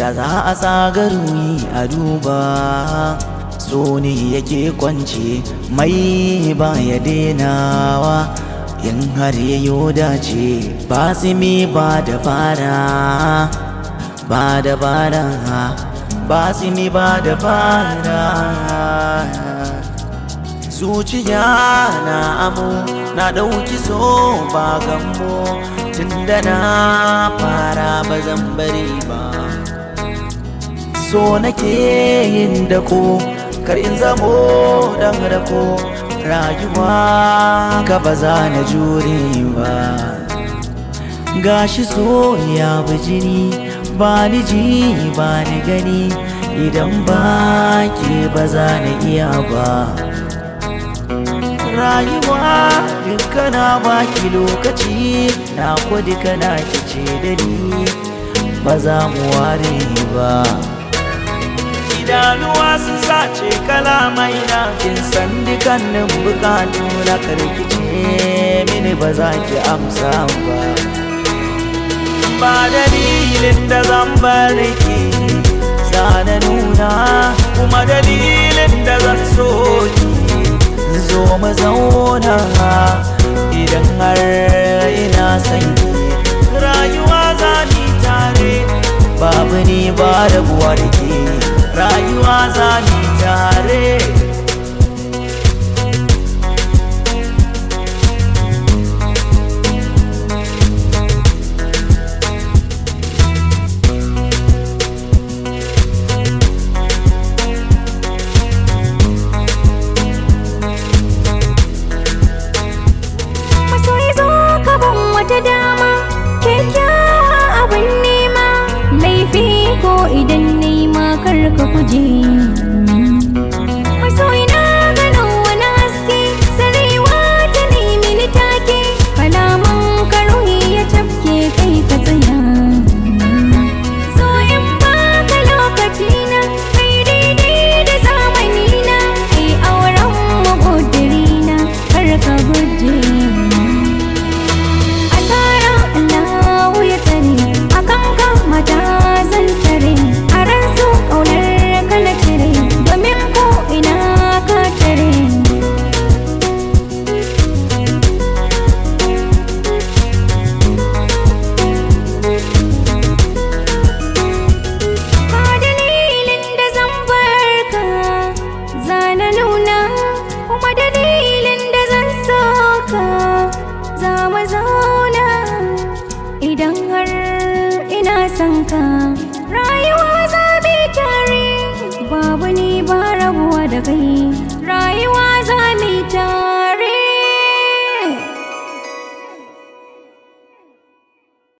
da za a tsagarumi a duba so ne yake kwance mai ba ya denawa in har yayo dace ba mi ba da fara ba da fara ba mi ba da fara zuciya na amo na ɗauki so ba gambo tunda na fara ba zan bari ba so nake yin dako kar in zamo dan rako rayuwa ka ba za na jure ba gashi so ya bi jini ba ni ji ba ni gani idan ba ke ba za na iya ba rayuwa dukkana baki lokaci na kudi kana kice da ni ba za mu ware ba idanuwa sun sace kalamai na kin san dukannin bukatu na karkice mini ba za ki amsa ba ba dalilin da zan bar ki na nuna kuma dalilin da zan so ki zo mu zauna idan har ina son ki rayuwa za ni tare babu ni ba rabuwa da ke rayuwa za ni tare masoyi zo ka ban wata dama kyakkyawa abin nema laifi ko idan nema kar ka guje